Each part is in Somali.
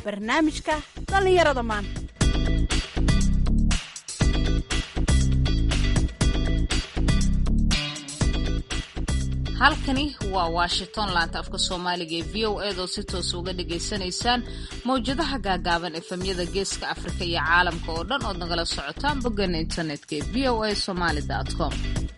barnaamijka dhallinyarada maanta halkani waa washington laanta afka soomaaliga ee v o eedoo si toosa uga dhagaysanaysaan mawjadaha gaagaaban efemyada geeska afrika iyo caalamka oo dhan ood nagala socotaan boggeena internetka ee v o a somaali com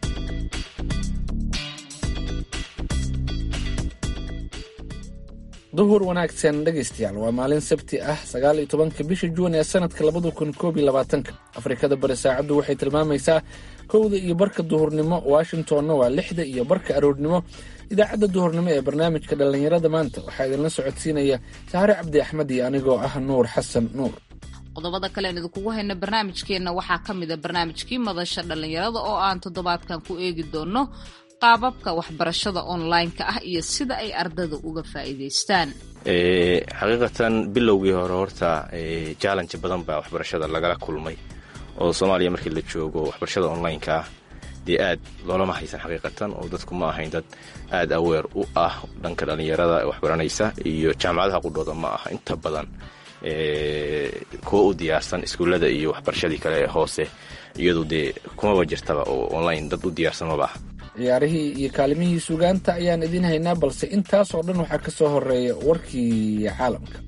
duhur wanaagsan dhegaystayaal waa maalin sabti ah sagaal iyo tobanka bisha juun ee sanadka labada kun koob iyo labaatanka afrikada bari saacaddu waxay tilmaamaysaa kowda iyo barka duhurnimo washingtonna waa lixda iyo barka aroornimo idaacadda duhurnimo ee barnaamijka dhallinyarada maanta waxaa idinla socodsiinaya saare cabdi axmed iyo anigoo ah nuur xasan nuur qodobada kale aan idinkugu hayna barnaamijkeenna waxaa ka mid a barnaamijkii madasha dhallinyarada oo aan toddobaadkan ku eegi doono qaababka waxbarashada online-ka ah iyo sida ay ardada uga faa'iidaystaan xaqiiqatan bilowgii hore horta challenge badan baa waxbarashada lagala kulmay oo soomaaliya markii la joogo waxbarashada online-ka ah dee aad loolama haysan xaqiiqatan oo dadku ma ahayn dad aad aweer u ah dhanka dhallinyarada waxbaranaysa iyo jaamacadaha qudhooda ma aha inta badan kuwa u diyaarsan iskuullada iyo waxbarashadii kale ee hoose iyadu dee kumaba jirtaba oo online dad u diyaarsan maba aha ciyaarihii iyo kaalimihii sugaanta ayaan idiin haynaa balse intaasoo dhan waxaa ka soo horeeya warkii caalamka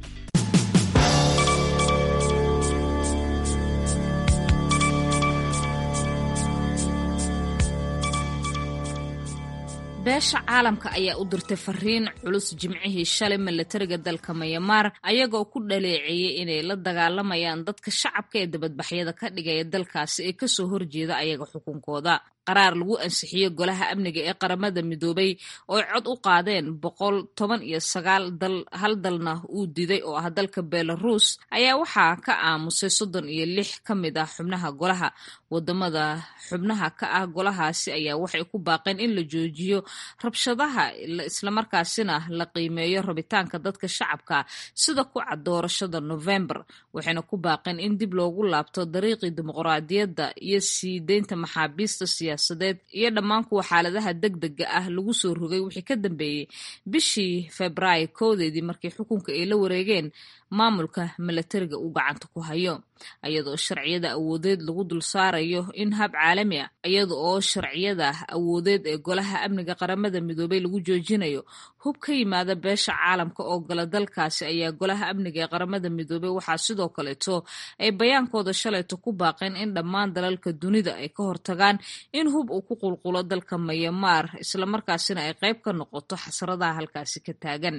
beesha caalamka ayaa u dirtay fariin culus jimcihii shalay milatariga dalka mayamaar ayagoo ku dhaleeceeyey inay la dagaalamayaan dadka shacabka ee dabadbaxyada ka dhigaya dalkaasi ee kasoo horjeeda ayaga xukunkooda qaraar lagu ansixiyey golaha amniga ee qaramada midoobay oo cod u qaadeen boqol toban iyo sagaal dal hal dalna uu diday oo ah dalka belarus ayaa waxaa ka aamusay soddon iyo lix ka mid ah xubnaha golaha wadamada xubnaha ka ah golahaasi ayaa waxay ku baaqeen in la joojiyo rabshadaha islamarkaasina la qiimeeyo rabitaanka dadka shacabka sida ku cad doorashada november waxayna ku baaqeen in dib loogu laabto dariiqii dimuqraadiyadda iyo sii deynta maxaabiista siyaasadeed iyo dhammaan kuwa xaaladaha deg dega ah lagu soo rogay wixii ka dambeeyey bishii februaayo koodeedii markii xukunka ay la wareegeen maamulka milatariga uu gacanta ku hayo iyadoo sharciyada awoodeed lagu dul saarayo in hab caalami ah iyada oo sharciyada awoodeed ee golaha amniga qaramada midoobay lagu joojinayo hub ka yimaada beesha caalamka oo gala dalkaasi ayaa golaha amniga ee qaramada midoobey waxaa sidoo kaleeto ay bayaankooda shalayto ku baaqeen in dhammaan dalalka dunida ay ka hortagaan in hub uu ku qulqulo dalka mayamaar islamarkaasina ay qayb ka noqoto xasradaha halkaasi ka taagan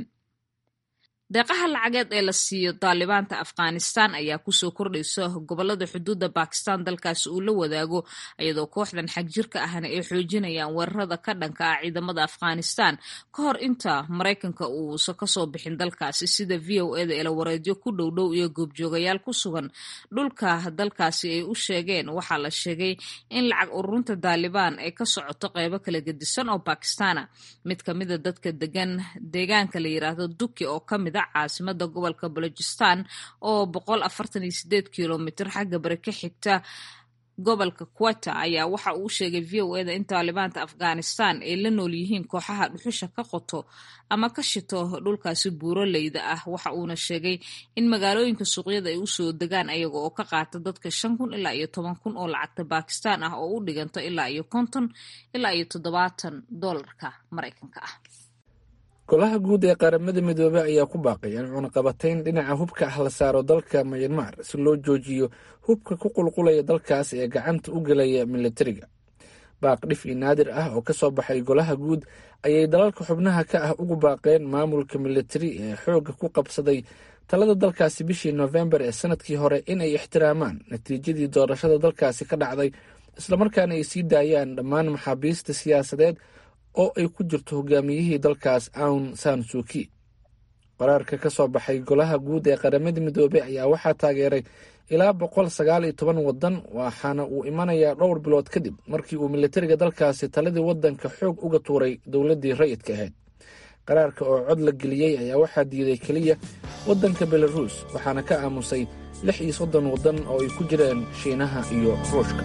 deeqaha lacageed ee la siiyo daalibaanta afghanistan ayaa kusoo kordhaysa gobolada xuduudda bakistan dalkaasi uu la wadaago iyadoo kooxdan xagjirka ahna ay xoojinayaan weerarada ka dhanka ah ciidamada afghanistan ka hor inta maraykanka uusan kasoo bixin dalkaasi sida v o eda elawareedyo ku dhowdhow iyo goobjoogayaal ku sugan dhulka dalkaasi ay u sheegeen waxaa la sheegay in lacag ururinta daalibaan ay ka socoto qeybo kala gedisan oo bakistana mid kamida dadka degan deegaanka la yiraahdo duki oo kamid caasimada gobolka balojistan oo boqol afartan iyo sideed kilomitr xagga bari ka xigta gobolka queta ayaa waxa uu sheegay v o eda in taalibaanta afghanistan ay la nool yihiin kooxaha dhuxusha ka qoto ama ka shito dhulkaasi buuroleyda ah waxa uuna sheegay in magaalooyinka suuqyada ay usoo degaan ayaga oo ka qaata dadka shan kun ilaa iyo toban kun oo lacagta bakistan ah oo u dhiganto ilaa iyo konton ilaa iyo toddobaatan doolarka maraykanka ah golaha guud ee qaramada midoobey ayaa ku baaqay in cunaqabatayn dhinaca hubka ah la saaro dalka mayanmar si loo joojiyo hubka ku qulqulaya dalkaas ee gacanta u gelaya milatariga baaq dhif i naadir ah oo ka soo baxay golaha guud ayay dalalka xubnaha ka ah ugu baaqeen maamulka milatari ee xoogga ku qabsaday talada dalkaasi bishii noofembar ee sanadkii hore in ay ixtiraamaan natiijadii doorashada dalkaasi ka dhacday islamarkaana ay sii daayaan dhammaan maxaabiista siyaasadeed oo ay ku jirto hogaamiyihii dalkaas aun san suuki qaraarka ka soo baxay golaha guud ee qaramada midoobey ayaa waxaa taageeray ilaa boqol sagaal iyo toban wadan waxaana uu imanayaa dhowr bilood kadib markii uu militariga dalkaasi taladii wadanka xoog uga tuuray dowladdii rayidka ahayd qaraarka oo cod la geliyey ayaa waxaa diiday keliya waddanka belaruus waxaana ka aamusay lix iyo soddon waddan oo ay ku jireen shiinaha iyo ruushka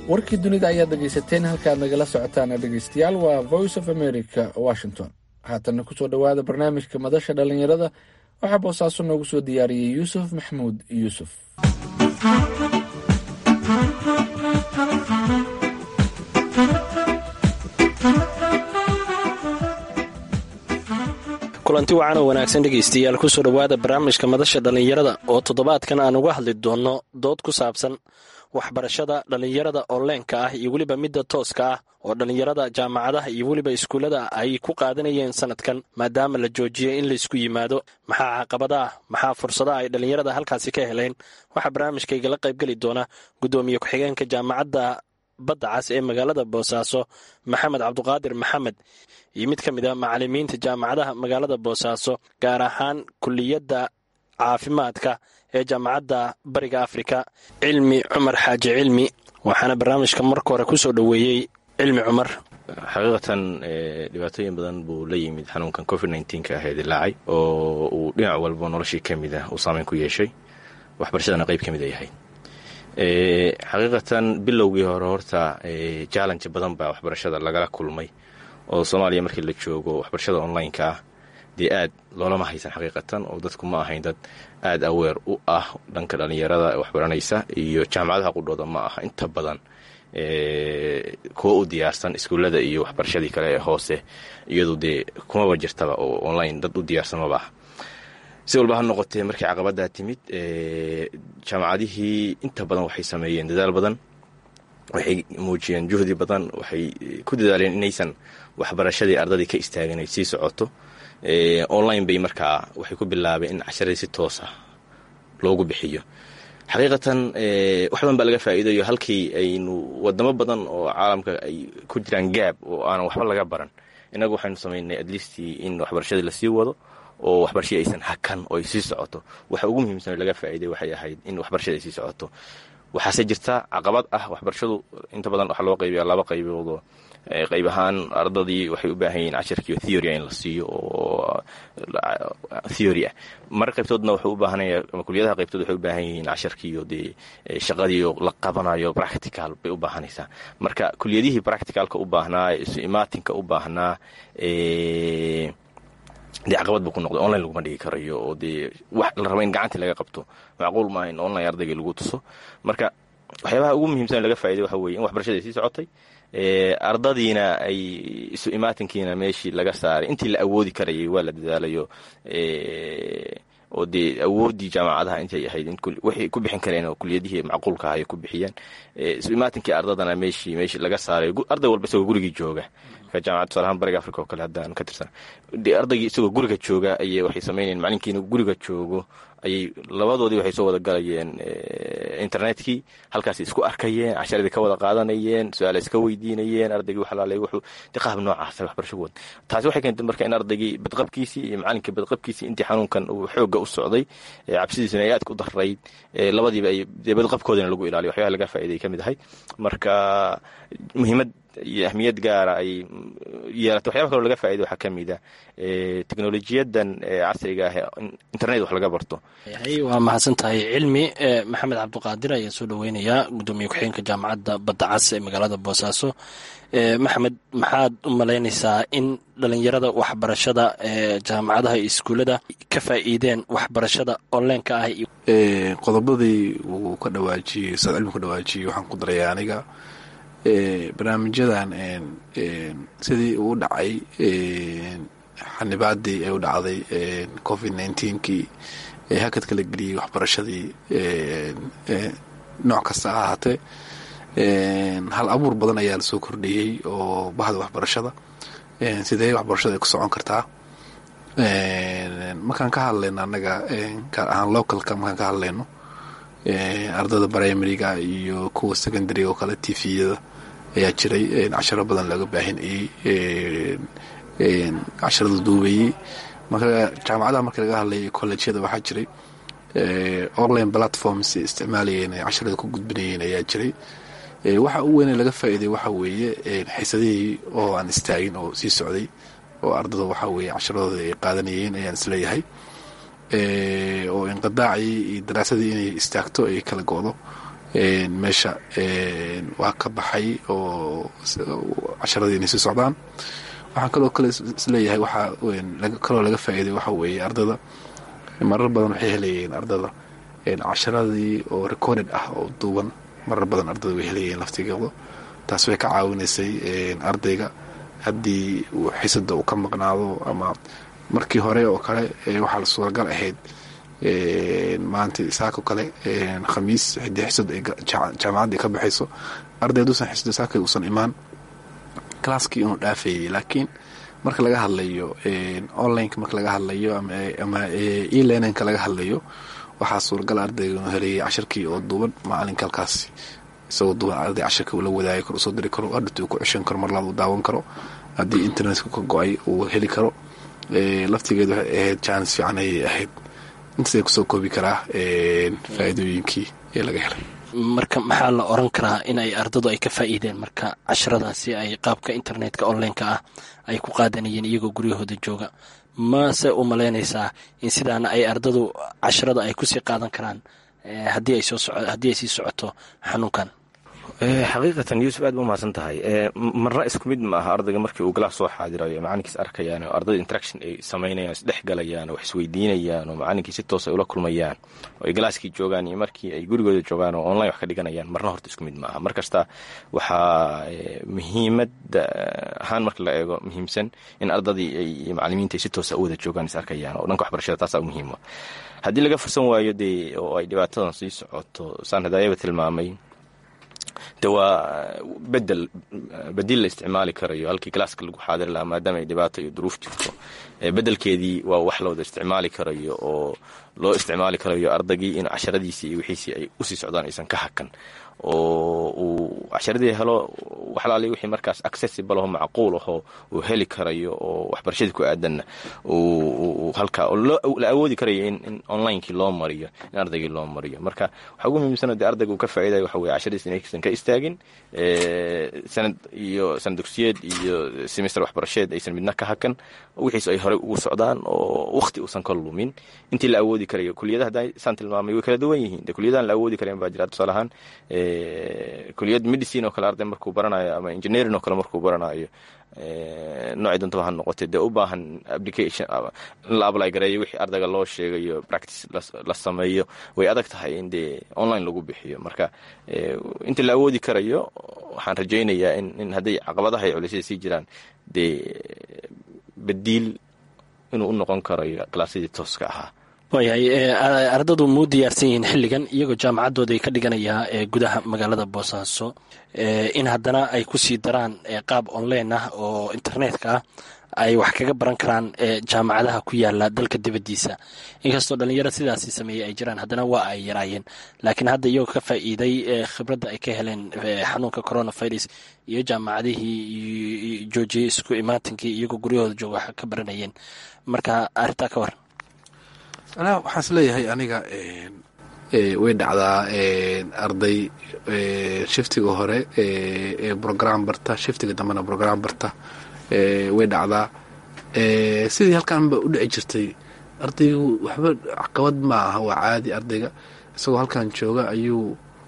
warkii dunida ayaad dhegaysateen halkaad nagala socotaana dhegaystayaal waa voice of america washington haatanna kusoo dhowaada barnaamijka madasha dhallinyarada waxaa boosaaso noogu soo diyaariyey yuusuf maxamuud yuusuf kulanti wacan oo wanaagsan dhegaystayaal kusoo dhowaada barnaamijka madasha dhallinyarada oo toddobaadkan aan uga hadli doonno dood ku saabsan waxbarashada dhallinyarada onleenka ah iyo weliba midda tooska ah oo dhallinyarada jaamacadaha iyo weliba iskuullada ay ku qaadanayeen sanadkan maadaama la joojiyey in laysku yimaado maxaa caqabada ah maxaa fursadaha ay dhallinyarada halkaasi ka heleen waxaa barnaamijkaygala qaybgeli doona guddoomiye ku-xigeenka jaamacadda badda cas ee magaalada boosaaso maxamed cabduqaadir maxamed iyo mid ka mid a macalimiinta jaamacadaha magaalada boosaaso gaar ahaan kuliyadda caafimaadka ee jaamacadda bariga afrika cilmi cumar xaaji cilmi waxaana barnaamijka marka hore kusoo dhoweeyey cilmi cumar xaqiiqatan dhibaatooyin badan buu la yimid xanuunkan covid nka ah ee dilaacay oo uu dhinac walba noloshii ka mid ah uu saameyn ku yeeshay waxbarashadana qayb ka mid a yahay xaqiiqatan bilowgii hore horta challenge badan baa waxbarashada lagala kulmay oo soomaaliya markii la joogo waxbarashada online-ka ah dee aad loolama haysan xaqiiqatan oo dadku ma ahayn dad aad aweer u ah dhanka dhallinyarada waxbaranaysa iyo jaamacadaha qudhooda ma aha inta badan kuwa u diyaarsan iskuullada iyo waxbarashadii kale ee hoose iyadu dee kumaba jirtaba oo online dad u diyaarsan maba ah si walba ha noqotee markii caqabadaa timid jaamacadihii inta badan waxay sameeyeen dadaal badan waxay muujiyeen juhdi badan waxay ku dadaaleen inaysan waxbarashadii ardadii ka istaagin ay sii socoto online bay markaa waxay ku bilaabeen in casharadii si toos ah loogu bixiyo xaqiiqatan wax badan baa laga faa'iidayo halkii aynu wadamo badan oo caalamka ay ku jiraan gaab oo aanan waxba laga baran innagu waxaynu samaynay atleastii in waxbarashadii lasii wado oo waxbarashadii aysan hakan oo ay sii socoto waxa ugu muhiimsan oo laga faa'iiday waxay ahayd in waxbarashada ay sii socoto waxaase jirta caqabad ah waxbarashadu inta badan waxaa loo qaybiyaa laba qayboodoo qayb ahaan ardadii waxay u baahan yihiin casharkiiyo theory in la siiyo oo theory ah mar qaybtoodna wuxuu u baahanaya ama kuliyadaha qaybtood waxay u baahan yihiin casharkiiyo dee shaqadiiyo la qabanayo practical bay u baahanaysaa marka kuliyadihii practicalka u baahnaa isu imaatinka u baahnaa dee caqabad buu ku noqday online laguma dhigi karayo oo dee wax la raba in gacantii laga qabto macquul maaha in online ardaygii lagu tuso marka waxyaabaha ugu muhiimsan laga faa'iday waxa weye in waxbarashada ay sii socotay ardadiina ay isu imaatinkiina meeshii laga saaray intii la awoodi karayay waa la dadaalayo oo dee awooddii jaamacadaha intay ahayd waxay ku bixin kareen oo kuliyadihii macquulka ah ay ku bixiyeen isu imaatinkii ardadana meeshii meeshii laga saaray arday walba isagoo gurigii jooga jaamacad tusaalahaan bariga africa oo kale haddaan ka tirsan dee ardaygii isagoo guriga jooga ayay waxay sameynayeen macalinkiina guriga joogo ayay labadoodii waxay soo wada galayeen internetkii halkaasay isku arkayeen casharadii ka wada qaadanayeen su-aala iska weydiinayeen ardaygii waxalaalay wuxuu de qaab noocaasa waxbarasho wad taasi waxay keentay marka in ardaygii badqabkiisii iyo macalinkii badqabkiisii intii xanuunkan uu xoogga u socday cabsidiisuna ay aad ku darayd labadiiba ay dee badqabkoodina lagu ilaaliyo waxyabaha laga faa'iday ka mid ahay marka muhiimad iyo ahmiyad gaara ay yeelata waxyaba kaloo laga faa'iday waxaa ka mid a teknolojiyadan casriga ah internet wax laga barto waa mahadsan tahay cilmi maxamed cabduqaadir ayaa soo dhoweynayaa gudoomiye ku-xigeenka jaamacadda badda cas ee magaalada boosaaso maxamed maxaad u malaynaysaa in dhalinyarada waxbarashada ee jaamacadaha iyo iskuullada ka faa'iideen waxbarashada onlineka ah qodobadii uu ka dhawaajiyey ustaad cilmi ka dhawaajiyey waxaan ku daraya aniga barnaamijyadan sidii uu dhacay xanibaadii ay u dhacday covid nneteen-kii ee hakad kala geliyey waxbarashadii nooc kasta ha ahaatee hal abuur badan ayaa lasoo kordhiyey oo bahda waxbarashada sidee waxbarashada ay ku socon kartaa markaan ka hadlayno annaga gaar ahaan localka markaan ka hadlayno ardada primariga iyo kuwa secondary oo kale tviyada ayaa jiray casharo badan looga baahinayey casharada duubayey marka jaamacadaha marka laga hadlayay colleegyada waxaa jiray online platforms isticmaalayeen ay casharada ku gudbinayeen ayaa jiray waxa u weyn laga faa'iiday waxa weeye xiisadihii oo aan istaagin oo sii socday oo ardada waxa weeye casharadooda ay qaadanayeen ayaan isleeyahay oo inqidaacii iyo daraasadii inay istaagto ay kala go-do meesha waa ka baxay oo casharadii inay sii socdaan waxaan kaloo kale isleeyahay waxaa kaloo laga faa'iiday waxa weeye ardada marar badan waxay helayeen ardada casharadii oo recorded ah oo duuban marar badan ardada way helayeen laftigooda taas way ka caawinaysay ardayga haddii uu xisada uu ka maqnaado ama markii hore oo kale waxaa la suuragal ahayd maanta saako kale khamiis hadii xisad ay jaamacaddii ka baxayso arday haduusan xisada saaka uusan imaan classkii inuu dhaafayay laakiin marka laga hadlayo onlineka marka laga hadlayo ama elearninka laga hadlayo waxaa suuragal ardayga inuu helayay cashirkii oo duuban maalinka halkaasi isagoo duuban arday cashirka uu la wadaagi karo usoo diri karo hadhati uu ku ceshan karo mar labaad uu daawan karo haddii internetka ka go-ay uu heli karo laftigeed waxay ahayd jaanis fiican ayay ahayd intaasay kusoo koobi karaa faa'iidooyinkii ee laga helay marka maxaa la oran karaa in ay ardadu ay ka faa'iideen marka casharadaasi ay qaabka internetka onlineka ah ay ku qaadanayeen iyagoo guryahooda jooga mase u malaynaysaa in sidaana ay ardadu casharada ay kusii qaadan karaan haddii ay sii socoto xanuunkan xaqiiqatan yuusuf aad ba umahadsan tahay marna isku mid ma aha ardayga markii uu galaas soo xaadirayo macalinkiis arkayaan oo ardayda interaction ay samaynayaan isdhex galayaan oo wax isweydiinayaan oo macalinkii si toos ay ula kulmayaan oo ay galaaskii joogaan iyo markii ay gurigooda joogaan oo online wax ka dhiganayaan marna horta isku mid ma aha mar kasta waxaa muhiimada ahaan marka la eego muhiimsan in ardadii iyo macalimiinta ay si toosa u wada joogaan is arkayaan oo dhanka waxbarashada taasaa u muhiima haddii laga fursan waayo dee oo ay dhibaatadan sii socoto saan hadaayaba tilmaamay de waa bedel bedil la isticmaali karayo halkii galaaska lagu xaadiri lahaa maadaama ay dhibaato iyo duruuf jirto bedelkeedii waa wax la wada isticmaali karayo oo loo isticmaali karayo ardaygii in casharadiisii iyo wixiisii ay usii socdaan aysan ka hakan oo uu casharadii helo waxlaali wixii markaas accessible aho macquul ahoo uu heli karayo oo waxbarashadii ku aadanna halkaa la awoodi karayo in onlinekii loo mariyo in ardaygii loo mariyo marka waxaa ugu muhiimsano dee ardayga uu ka faa'idayo waxa weye casharadiis inaysan ka istaagin sanad iyo sanad dugsiyeed iyo semester waxbarasheed aysan midna ka hakan wixiis ay horey ugu socdaan oo wakhti uusan ka lumin intii la awoodi karayo kuliyadaha hadda saan tilmaamay way kala duwan yihiin de kuliyadahan la awoodi karayan baa jira tusaale ahaan kuliyad medicine oo kale arday markuu baranayo ama engineering oo kale markuu baranayo noocii dantaba ha noqotay dee u baahan application in la apply gareeyo wixii ardayga loo sheegayo practice la sameeyo way adag tahay in dee online lagu bixiyo marka intii la awoodi karayo waxaan rajaynayaa in hadday caqabadaha iyo culisyada sii jiraan dee badiil inuu u noqon karayo kalaasyadii tooska ahaa waayahay ardadu muu diyaarsan yihiin xilligan iyagoo jaamacaddooda ay ka dhiganayaa ee gudaha magaalada boosaaso in haddana ay kusii daraan qaab online ah oo internetka ah ay wax kaga baran karaan jaamacadaha ku yaala dalka dibaddiisa inkastoo dhalinyaro sidaasi sameeyey ay jiraan haddana waa ay yaraayeen laakiin hadda iyagoo ka faa'iiday khibradda ay ka heleen xanuunka coronavirus iyo jaamacadihii joojiyey isku imaatinkii iyagoo guryahooda jooga wax ka baranayeen marka arrintaa ka war anaa waxaan is leeyahay aniga way dhacdaa arday shiftiga hore ee brogram barta shiftiga dambena brogram barta way dhacdaa sidii halkaanba u dhici jirtay ardaygu waxba caqabad ma aha waa caadi ardayga isagoo halkan jooga ayuu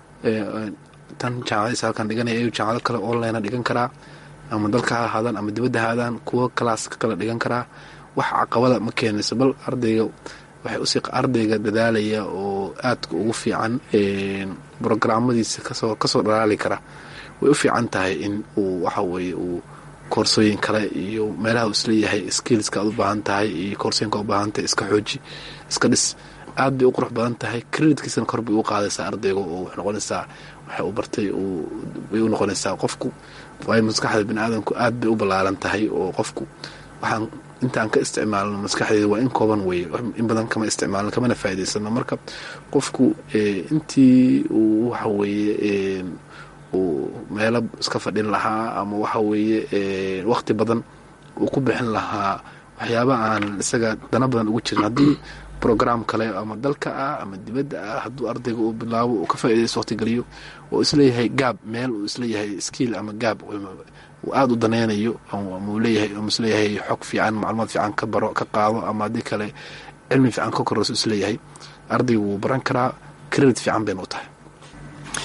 tan jaamacadiisa halkan dhiganaya ayuu jaamacado kale online dhigan karaa ama dalka ha ahaadaan ama dibadda ha aadaan kuwo kalaaska kale dhigan karaa wax caqabada ma keenayso bal ardayga waxay usii ardayga dadaalaya oo aadka ugu fiican brograamadiisa kasoo kasoo dhalaali kara way u fiican tahay in uu waxa weeye uu koorsooyin kale iyo meelaha uu isleeyahay skillska aad u baahan tahay iyo koorsooyinka u baahan tahay iska xooji iska dhis aad bay u qurux badan tahay creditkiisana kor bay u qaadaysaa ardayga oo waxay noqonaysaa waxay u bartay bay u noqonaysaa qofku waayo maskaxda bini aadamku aad bay u ballaaran tahay oo qofku waxaan intaan ka isticmaalno maskaxdeeda waa in kooban weye in badan kama isticmaalno kamana faa'idaysano marka qofku intii uu waxa weeye uu meelo iska fadhin lahaa ama waxa weeye waqti badan uu ku bixin lahaa waxyaaba aan isaga dana badan ugu jirin haddii brogram kale ama dalka ah ama dibadda ah hadduu ardayga uu bilaabo uu ka faaidaysto waqti geliyo oo isleeyahay gaab meel uu isleeyahay skill ama gaab aada u danaynayo amau leeyahay ama isleeyahay xog fiican macluumaad fiican ka baro ka qaado ama haddii kale cilmi fiican ka korayso isleeyahay ardaygu wuu baran karaa credit fiican bayna u tahay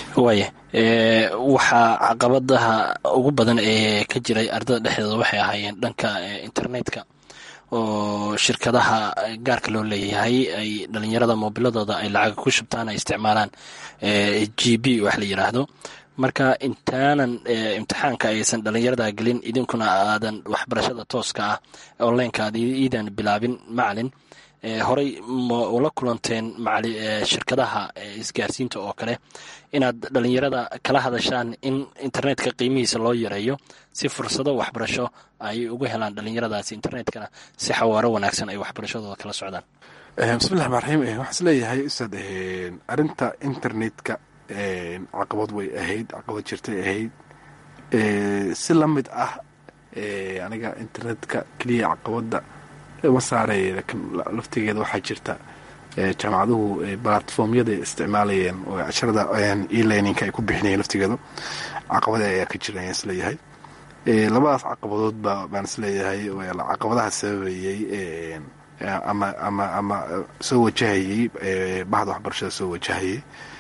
waaya waxaa caqabadaha ugu badan ee ka jiray ardada dhexdeeda waxay ahaayeen dhanka internetka oo shirkadaha gaarka loo leeyahay ay dhalinyarada moobiladooda ay lacag ku shubtaan ay isticmaalaan g b wax la yiraahdo marka intaanan imtixaanka aysan dhalinyarada gelin idinkuna aadan waxbarashada tooska ah onlineka aad iidan bilaabin macalin horey ma ula kulanteen shirkadaha isgaarsiinta oo kale inaad dhalinyarada kala hadashaan in internetka qiimihiisa loo yareeyo si fursado waxbarasho ay ugu helaan dhalinyaradaasi internetkana si xawaaro wanaagsan ay waxbarashadooda kala socdaan bismillahi rmaan raxiim waxaan is leeyahay ustaad arinta internetka caqabad way ahayd caqabad jirtay ahayd si la mid ah aniga internetka keliya caqabada ma saaray laakiin laftigeeda waxaa jirta jaamacaduhu platformyada isticmaalayeen oo casharada elearninka ay ku bixinayeen laftigeedu caqabada ayaa ka jira ayaan isleeyahay labadaas caqabadoodba baan isleeyahay caqabadaha sababayey ama ama ama soo wajahayey bahda waxbarashada soo wajahayey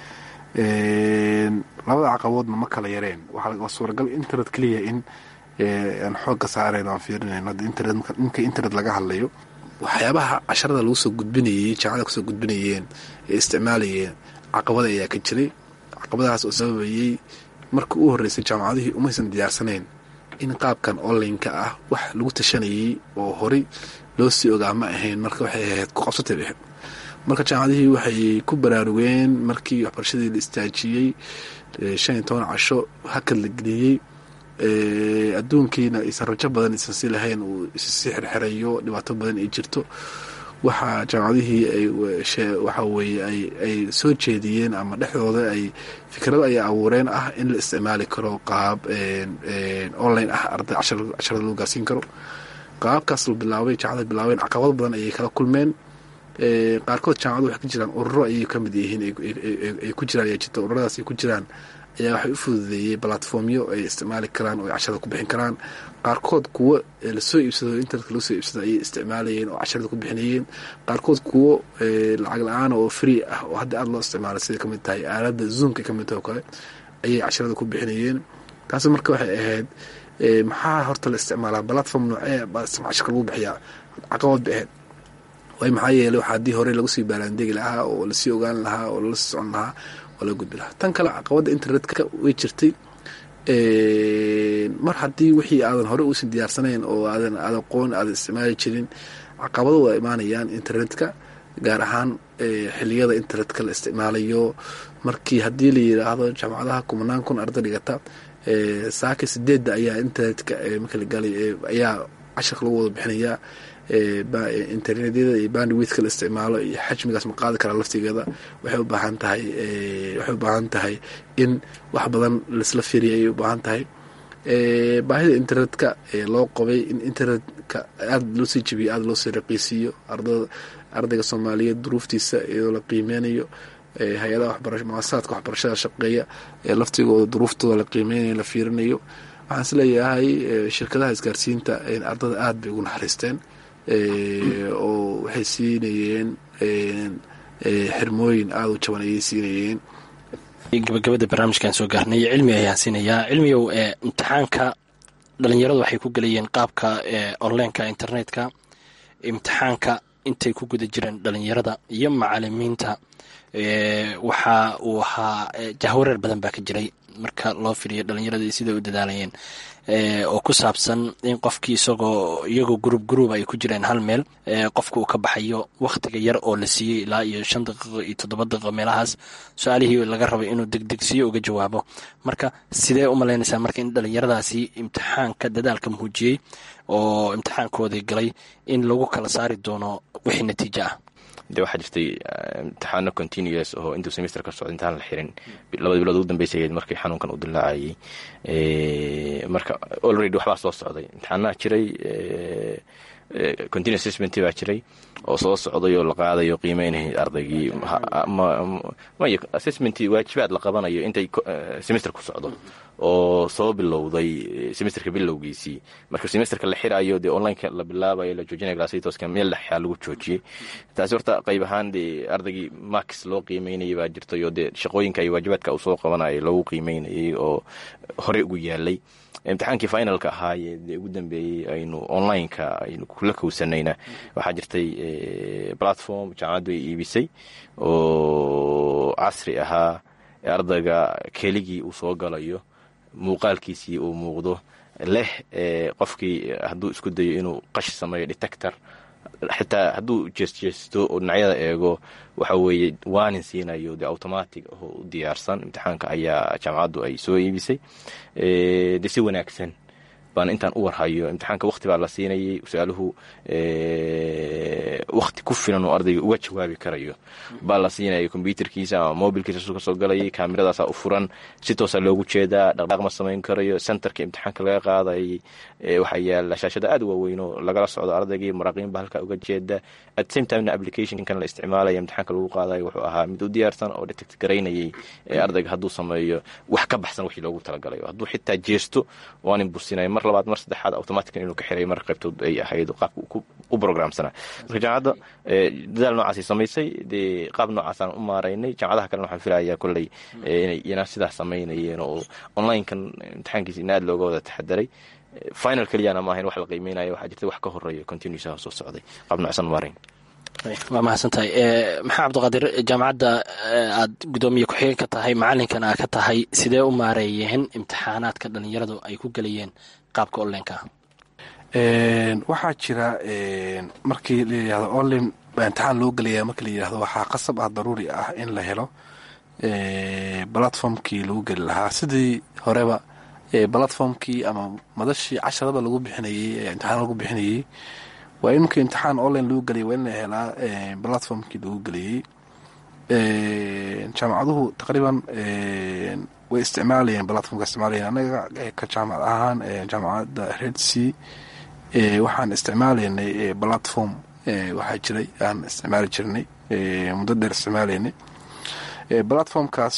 labada caqabadoodna ma kala yareen waa suuragal internet keliya in aan xoogga saarayn aan fiirinayn hadda internet ninka internet laga hadlayo waxyaabaha casharada lagu soo gudbinayey jaamacada kusoo gudbinayeen ee isticmaalayeen caqabada ayaa ka jiray caqabadahaas oo sababayey marka u horreysay jaamacadihii umaysan diyaarsanayn in qaabkan online-ka ah wax lagu tashanayey oo horey loo sii ogaa ma ahayn marka waxay ahayd ku qabsatay ahayd marka jaamacadihii waxay ku baraarugeen markii waxbarashadii la istaajiyey shan iyo toban casho hakad la geliyey adduunkiina aysan rajo badan aysan si lahayn uu issii xirxirayo dhibaato badan ay jirto waxaa jaamacadihii ay waxa weye ay soo jeediyeen ama dhexdooda ay fikrado ay abuureen ah in la isticmaali karo qaab online ah arday casharada loo gaarsiin karo qaabkaas la bilaabay jaamacada bilaabeen caqabado badan ayay kala kulmeen qaarkood jaamacadu waxay ka jiraan ururo ayay ka mid yihiin ay ku jiraan ayaa jirta ururadaas ay ku jiraan ayaa waxay u fududeeyey platformyo ay isticmaali karaan oo ay casharada ku bixin karaan qaarkood kuwo lasoo iibsado internetka lagu soo iibsado ayay isticmaalayeen oo casharada ku bixinayeen qaarkood kuwo lacag la-aan oo free ah oo hadda aada loo isticmaalay siday kamid tahay aaladda zoomka kamid tahay oo kale ayay casharada ku bixinayeen taasi marka waxay ahayd maxaa horta la isticmaalaa platform noocee casharka lagu bixiyaa caqabad bay ahayd way maxaa yeeley waxaa haddii hore lagu sii baaraandegi lahaa oo lasii ogaan lahaa oo lala sii socon lahaa oo laga gudbi lahaa tan kale caqabadda internetka way jirtay mar haddii wixii aadan hore uusan diyaarsanayn oo aadan aad aqoon aadan isticmaali jirin caqabado waa imaanayaan internetka gaar ahaan xiliyada internetka la isticmaalayo markii haddii la yidhaahdo jaamacadaha kumanaan kun arday dhigata saaka sideedda ayaa internetka marka la galay ayaa casharka lagu wada bixinayaa internetyada iyo bandwidka la isticmaalo iyo xajmigaas ma qaadi karaa laftigeeda waxay u baahan tahay waxay u baahan tahay in wax badan laisla fiiriya ayay u baahan tahay baahida internetka loo qabay in internetka aada loo sii jebiyo aada loo sii raqiisiiyo ardada ardayga soomaaliyeed duruuftiisa iyadoo la qiimeynayo hay-adaha waxbara muasasaadka waxbarashada shaqeeya ee laftigooda duruuftooda la qiimeynayo la fiirinayo waxaan is leeyahay shirkadaha isgaarsiinta ardada aada bay ugu naxariisteen oo waxay siinayeen xirmooyin aada u jaban ayay siinayeen gabagabada barnaamijkan soo gaarnay cilmi ayaan siinayaa cilmigow imtixaanka dhalinyaradu waxay ku gelayeen qaabka onlineka internetka imtixaanka intay ku guda jireen dhalinyarada iyo macalimiinta waxa uu ahaa jahwareer badan baa ka jiray marka loo firiyo dhalinyarada siday u dadaalayeen oo ku saabsan in qofkii isagoo iyagoo gurub guruuba ay ku jireen hal meel qofka uu ka baxayo wakhtiga yar oo la siiyey ilaa iyo shan daqiiqo iyo toddoba daqiiqo meelahaas su-aalihii laga rabay inuu degdegsiyo uga jawaabo marka sidee u malaynaysaa marka in dhalinyaradaasi imtixaanka dadaalka muujiyey oo imtixaankoodii galay in lagu kala saari doono wixii natiijo ah de waxaa jirtay imtixaano continuous oo intuu semester ka socda intaan la xirin labada bilood ugu dambeysay markii xanuunkan uu dilaacayay marka already waxbaa soo socday imtixaanaha jiray continuous assessment baa jiray oo soo socday oo la qaadayo qiimeynay ardaygii may assessment waajibaad la qabanayo intay semester ku socdo oo soo bilowday semesterka bilowgiisii marka semesterka la xirayo dee onlineka la bilaabayo la joojinaya glasitoska meel dhexyaa lagu joojiyey taasi horta qayb ahaan dee ardaygii max loo qiimeynayay baa jirtay oo dee shaqooyinka iyo waajibaadka uu soo qabanayay loogu qiimeynayay oo horey ugu yaalay imtixaankii finalka ahaayee dee ugu dambeeyey aynu onlineka aynu kula kowsanayna waxaa jirtay platform jaamacaddu ay iibisay oo casri ahaa ardayga keligii uu soo galayo muuqaalkiisii uu muuqdo leh qofkii hadduu isku dayo inuu qash sameeyo detector xitaa hadduu jeesjeesto oo dhinacyada eego waxa weeye waanin siinayo de automatic oo u diyaarsan imtixaanka ayaa jaamacaddu ay soo iibisay de si wanaagsan baan intaan u warhayo imtixaanka wakti baa la siinayay su-aaluhu wakti ku filan oo ardayga uga jawaabi karayo baa la siinaya kombyuterkiisa ama mobilkiisa su kasoo galayay kaamiradaasa u furan si toosa loogu jeedaa dhaqdhaaq ma samayn karayo centerka imtixaanka laga qaadayay waxaa yaala shaashada aad waaweyn oo lagala socdo ardaygii maraaqiin ba halkaa uga jeeda at same timena applicationkan la isticmaalaya imtixaanka lagu qaadayo wuxuu ahaa mid u diyaarsan oo detect garaynayay ardayga hadduu sameeyo wax ka baxsan wixii loogu talagalayo hadduu xitaa jeesto waanin bursinaya mar labaad mar saddexaad automatican inuu ka xiray mar qaybtood ay ahayd qaabka u programsanaa marka jaamacadda dadaal noocaasay samaysay dee qaab noocaasaan u maaraynay jaamacadaha kalena waxaan filayaa kolley inay iyana sidaas samaynayeen oo onlinekan imtixaankiisa in aad looga wada taxadaray final keliyana maahayn wax la qiimeynaya waxaa jirta wax ka horeeya continuusaha soo socday qaab noocsan maarayn waa mahadsantahay maxaa cabdiqaadir jaamacadda aad guddoomiye ku-xigeen ka tahay macalinkana aa ka tahay sidee u maareeyeen imtixaanaadka dhalinyaradu ay ku gelayeen qaabka onlineka waxaa jira markii la yidhahdo online baa imtixaan loo gelaya markii la yidhahdo waxaa qasab ah daruuri ah in la helo platformkii lagu geli lahaa sidii horeba platformkii ama madashii casharada lagu bixinayey imtixaan lagu bixinayey waa in markii imtixaan online lagu geliyay waa in la helaa platformkii lagu geliyey jaamacaduhu taqriiban way isticmaalayeen platformka isticmaalayeen anaga ka jaamacad ahaan jaamacadda red c waxaan isticmaalaynay platform waxaa jiray aan isticmaali jirnay muddo dheer isticmaalaynay platformkaas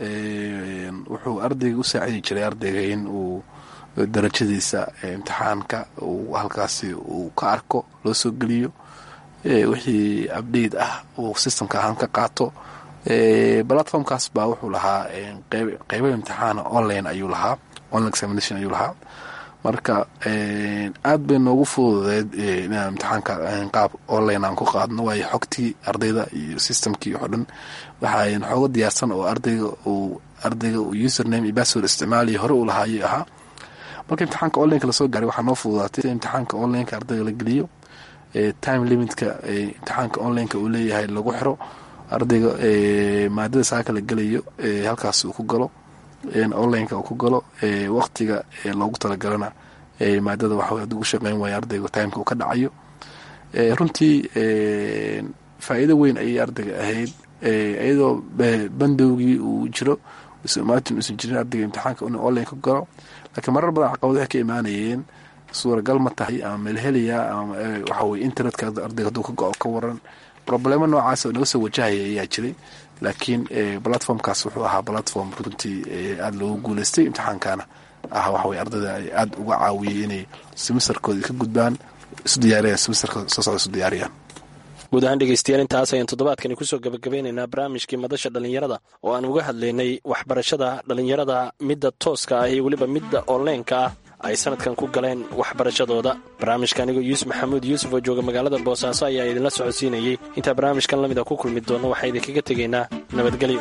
wuxuu ardayga u saacidi jiray ardayga in uu darajadiisa imtixaanka uu halkaasi uu ka arko loo soo geliyo wixii abdate ah uu systemka ahaan ka qaato platformkaas baa wuxuu lahaa qeybo imtixaana online ayuu lahaa online examination ayuu lahaa marka aad bay noogu fududeed inaan imtixaanka qaab online aan ku qaadno waayo xogtii ardayda iyo systemkii oo dhan waxaa xooga diyaarsan oo ardayga uu ardayga uu username iyo password isticmaalaya hore uu lahaa ayuu ahaa marka imtixaanka onlineka lasoo gaaray waxaa noo fududaatay imtixaanka onlineka ardayga la geliyo time limitka imtixaanka onlineka uu leeyahay lagu xiro ardayga maadada saaka la gelayo halkaas uu ku galo onlineka uu ku galo waqtiga loogu talagalana maadada waxa haduu u shaqeyn waayo ardayga timeka uu ka dhacayo runtii faa'iido weyn ayay ardayga ahayd iyadoo bandowgii uu jiro ismaatin uusan jirin ardayga imtixaanka inuu online ka galo laakiin marar badan caqabado waxay ka imaanayeen suuragal ma tahay ama melheliya ama waxa weye internetka ardayga hadduu ka go-o ka waran problemo noocaas oo naga soo wajahaya ayaa jiray laakiin platformkaas wuxuu ahaa platform runtii aada loogu guuleystay imtixaankana ah waxaweye ardayda aada uga caawiyey inay simisterkooda ka gudbaan isu diyaariyaan simisterka soo socda isu diyaariyaan guud ahaan dhegeystayaal intaas ayaan toddobaadkani kusoo gabagabeynaynaa barnaamijkii madasha dhallinyarada oo aan uga hadlaynay waxbarashada dhallinyarada midda tooska ah iyo weliba midda onleenka ah ay sanadkan ku galeen waxbarashadooda barnaamijka anigoo yuusuf maxamuud yuusuf oo jooga magaalada boosaaso ayaa idinla socodsiinayey intaa barnaamijkan lamid a ku kulmi doonno waxaa idinkaga tegaynaa nabadgelyo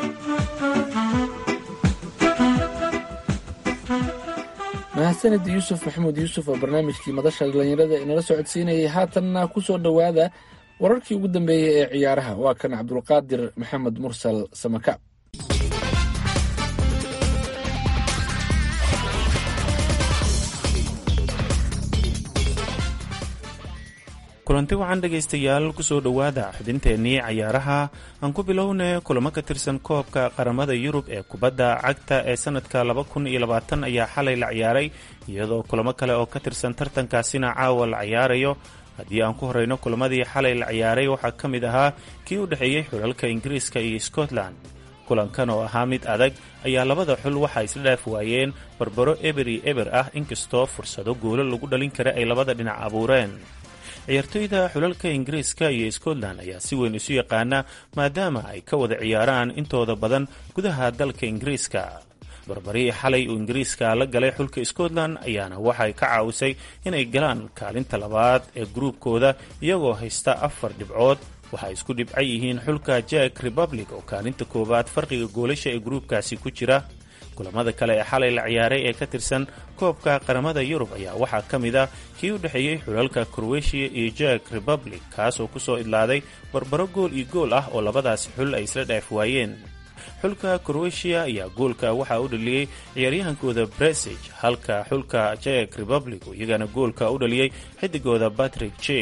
mahadsanid yuusuf maxamuud yuusuf oo barnaamijkii madasha dhallinyarada inala socodsiinayay haatanna ku soo dhowaada wararkii ugu dambeeyey ee ciyaaraha waa kan cabdulqaadir maxamed mursal samaka kulanti wacan dhegaystayaal kusoo dhowaada xubinteennii cayaaraha aan ku bilowna kulamo ka tirsan koobka qaramada yurub ee kubadda cagta ee sanadka laba kun iyo labaatan ayaa xalay la ciyaaray iyadoo kulamo kale oo ka tirsan tartankaasina caawa la ciyaarayo haddii aan ku horeyno kulamadii xalay la ciyaaray waxaa ka mid ahaa kii u dhexeeyey xulalka ingiriiska iyo scotland kulankan oo ahaa mid adag ayaa labada xul waxaa isla dhaaf waayeen barbaro eber iyo eber ah inkastoo fursado goolo lagu dhalin kara ay labada dhinac abuureen ciyaartoyda xulalka ingiriiska iyo scotland ayaa si weyn isu yaqaana maadaama ay ka wada ciyaaraan intooda badan gudaha dalka ingiriiska barbarii xalay uu ingiriiska la galay xulka scotland ayaana waxay ka caawisay inay galaan kaalinta labaad ee gruubkooda iyagoo haysta afar dhibcood waxay isku dhibcan yihiin xulka jack republic oo kaalinta koowaad farqiga goolasha ee gruubkaasi ku jira kulamada kale ee xalay la ciyaaray ee ka tirsan koobka qaramada yurub ayaa waxaa ka mid ah kii u dhexeeyey xulalka krowetiya iyo jack republic kaasoo kusoo idlaaday barbaro gool iyo gool ah oo labadaasi xul ay isla dhaaf waayeen xulka krowetiya ayaa goolka waxaa u dhaliyey ciyaaryahankooda bresig halka xulka jack republic oo iyagana goolka u dhaliyey xidigooda patrick j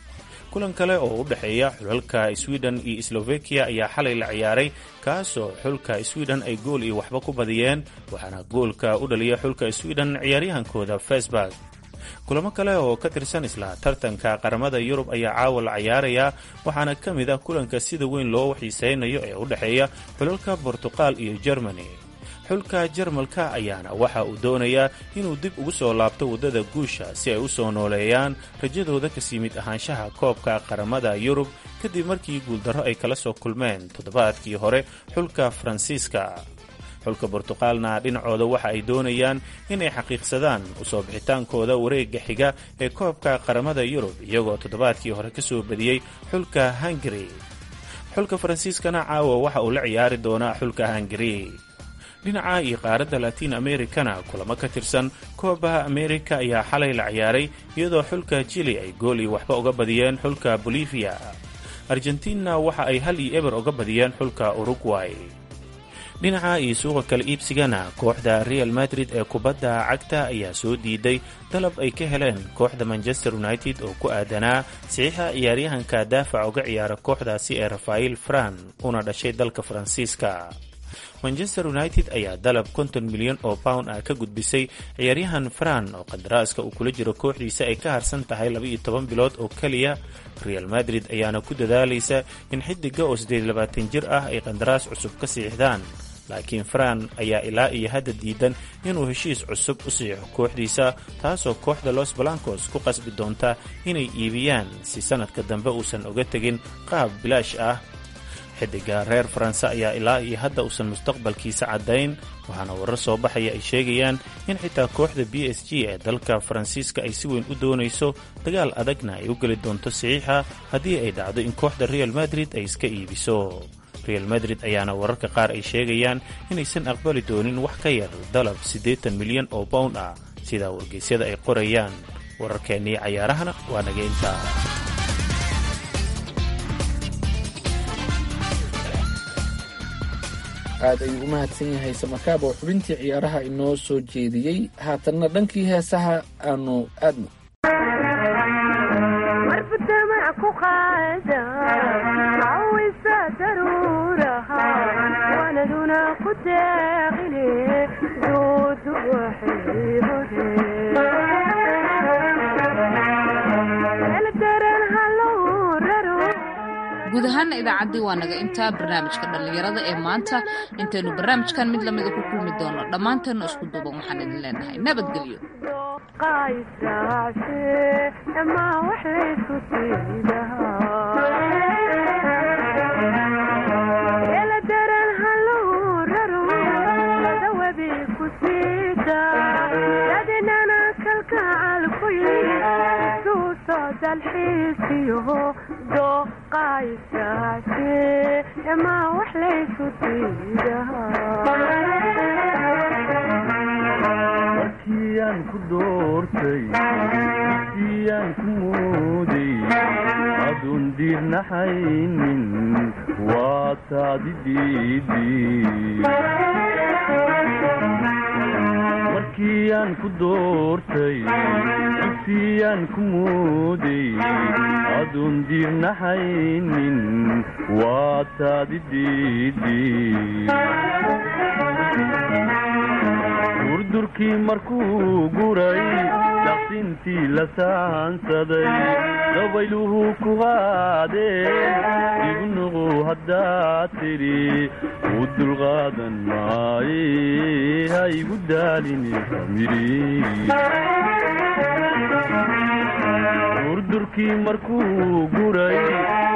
kulan kale oo u dhexeeya xulalka sweden iyo slovakiya ayaa xalay la ciyaaray kaasoo xulka sweden ay gool iyo waxba ku badiyeen waxaana goolka u dhaliya xulka sweden ciyaaryahankooda fesburg kulamo kale oo ka tirsan isla tartanka qaramada yurub ayaa caawa la ciyaarayaa waxaana ka mid ah kulanka sida weyn loo xiiseynayo ee u dhexeeya xulalka bortuqal iyo germany xulka jarmalka ayaana waxa uu doonayaa inuu dib ugu soo laabto waddada guusha si ay u soo nooleeyaan rajadooda kasii mid ahaanshaha koobka qaramada yurub kadib markii guuldarro ay kala soo kulmeen toddobaadkii hore xulka faransiiska xulka bortuqaalna dhinacooda waxa ay doonayaan inay xaqiiqsadaan usoo bixitaankooda wareegga xiga ee koobka qaramada yurub iyagoo toddobaadkii hore ka soo badiyey xulka hungari xulka faransiiskana caawa waxa uu la ciyaari doonaa xulka hungari dhinaca iyo qaaradda latiin americana kulamo ka tirsan koobaha amerika ayaa xalay la ciyaaray iyadoo xulka jili ay gool iyo waxba uga badiyeen xulka bolivia argentina waxa ay hal iyo eber uga badiyeen xulka uruguay dhinaca iyo suuqa kala iibsigana kooxda real madrid ee kubadda cagta ayaa soo diiday dalab ay ka heleen kooxda manchester united oo ku aadanaa saxiixa ciyaaryahanka daafac uga ciyaara kooxdaasi ee rafael fran una dhashay dalka faransiiska manchester united ayaa dalab konton milyan oo pound ah ka gudbisay ciyaaryahan fran oo qadaraaska uu kula jiro kooxdiisa ay ka harsan tahay labaiyo toban bilood oo keliya real madrid ayaana ku dadaalaysa in xidiga oo siddeed labaatan jir ah ay qandaraas cusub ka siixdaan laakiin fran ayaa ilaa iyo hadda diidan inuu heshiis cusub u siixo kooxdiisa taasoo kooxda los balancos ku qasbi doonta inay iibiyaan si sanadka dambe uusan uga tegin qaab bilaash ah xidiga reer faranse ayaa ilaa iyo hadda uusan mustaqbalkiisa caddayn waxaana warar soo baxaya ay sheegayaan in xitaa kooxda b s g ee dalka faransiiska ay si weyn u doonayso dagaal adagna ay u geli doonto saxiixa haddii ay dhacdo in kooxda real madrid ay iska iibiso real madrid ayaana wararka qaar ay sheegayaan inaysan aqbali doonin wax ka yar dalab siddeetan milyan oo pound ah sidaa wargeysyada ay qorayaan wararkeennii cayaarahana waa naga intaa aad ayuu u mahadsan yahay samakaab oo xubintii ciyaaraha inoo soo jeediyey haatanna dhankii heesaha aanu aadno guud ahaana idaacaddii waa naga intaa barnaamijka dhallinyarada ee maanta intaynu barnaamijkan mid lamida ku kulmi doono dhammaanteena isku duuban waxaan idin leenahay nabadgelyo markiyaan ku doortay markiyaan ku mooday aduun diirnaxaynin waa taadi markiyaan ku doortay dugsiyaan ku mooday aduun diirnaxaynin waa taadi durdurkii markuu guray daqsintii la saansaday dabayluhu ku haadeen igu nuqu haddaad tidhi u dulqaadan maaye ha igu daalini famiri durdurkii markuu guray